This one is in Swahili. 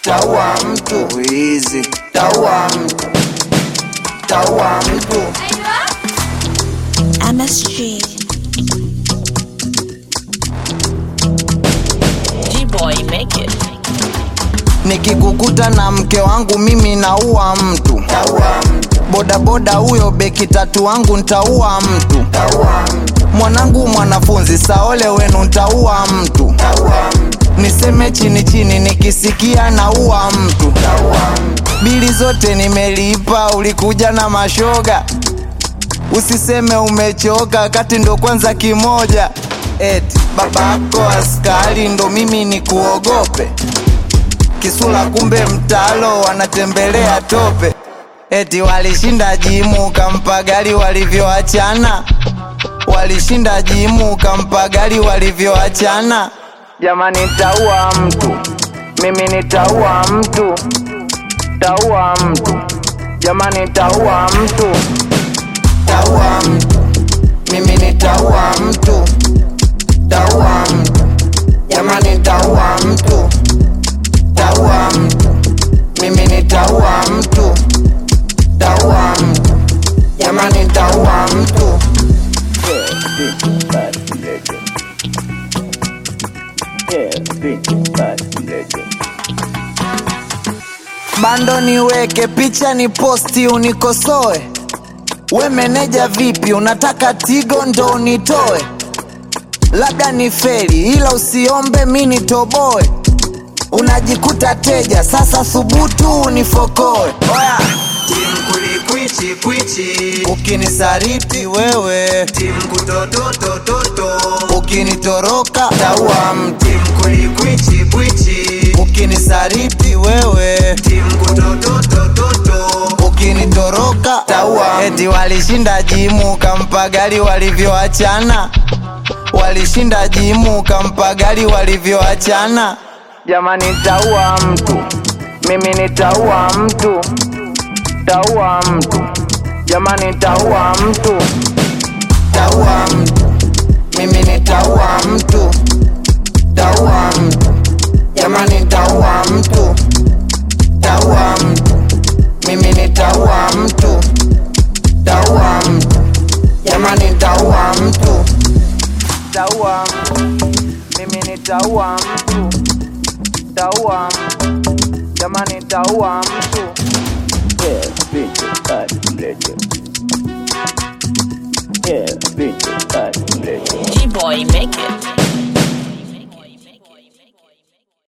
taua mtu wizi, taua mtu, taua mtu. MSG. G-Boy, make it. Nikikukuta na mke wangu mimi naua mtu, taua mtu. Bodaboda huyo beki tatu wangu ntaua mtu, taua mtu. Mwanangu mwanafunzi saole wenu ntaua mtu, taua mtu. Niseme chini chini nikisikia naua mtu, taua mtu. Bili zote nimelipa, ulikuja na mashoga Usiseme umechoka kati ndo kwanza kimoja eti babako askari ndo mimi ni kuogope kisula kumbe mtalo wanatembelea tope eti walishinda jimu kampa gari walivyoachana walishinda jimu kampa gari walivyoachana jamani taua mtu mimi nitaua mtu taua mtu jamani taua mtu taua mtu mimi nitaua mtu taua mtu jamani taua mtu taua mtu mimi nitaua mtu taua mtu jamani taua mtu bando niweke picha ni posti unikosoe we meneja vipi unataka tigo ndo unitoe labda ni feri ila usiombe mi nitoboe unajikuta teja sasa thubutu unifokoe oya Tim kulikwichi kwichi ukinisariti wewe Tim kutototototo ukinitoroka taua mtu Tim kulikwichi kwichi ukinisariti wewe Tim kutototototo ukinitoroka taua eti walishinda jimu kampa gari walivyoachana walishinda jimu kampa gari walivyoachana jamani taua mtu mimi nitaua mtu taua mtu jamani taua mtu taua mtu mimi nitaua mtu taua mtu jamani taua mtu taua mtu mimi nitaua mtu taua mtu jamani taua mtu taua mtu mimi nitaua mtu taua mtu jamani taua mtu G-Boy, make it.